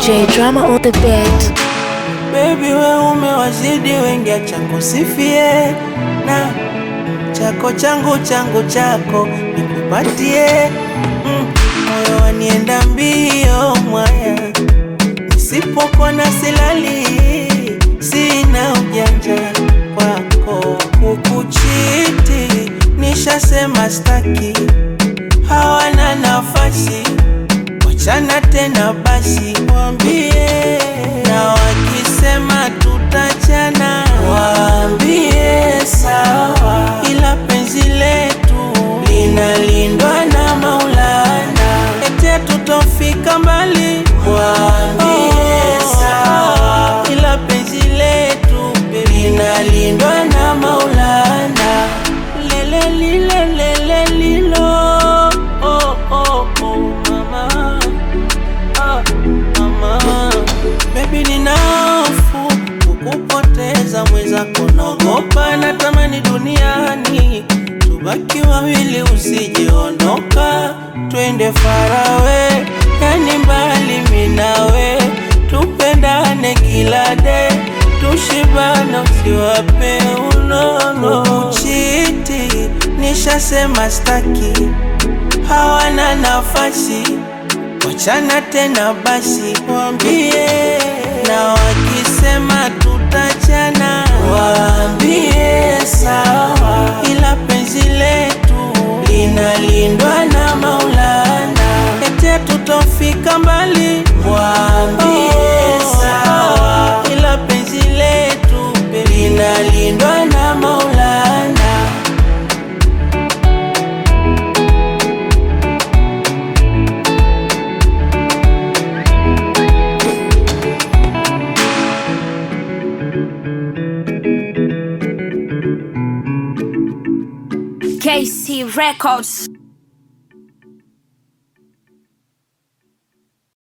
DJ Drama on the beat. Baby we umewazidi wengi, acha kusifie na chako changu changu chako nikupatie mm, moyo wanienda mbio mwaya, nisipokuwa na silali, sina ujanja kwako kukuchiti, nishasema staki, hawana nafasi wachana tena basi, waambie na wakisema tutachana, waambie sawa, ila penzi letu linalindwa na Maulana, ete tutofika mbali, waambie sawa, ila penzi letu linalindwa na Maulana, lele lile lele lilo oh, oh, oh, mama Ah, mama Baby nina hofu kukupoteza mwenzako, naogopa natamani duniani tubaki wawili, usijeondoka, twende farawe, yani mbali minawe, tupendane kila de, tushibana, usiwape unono. Kuchiti nishasema staki, hawana nafasi wachana tena basi, waambie na wakisema tutachana, waambie sawa, ila penzi letu linalindwa na Maulana, ete tutofika mbali, waambie sawa, ila penzi letu linalindwa na Maulana. KC Records.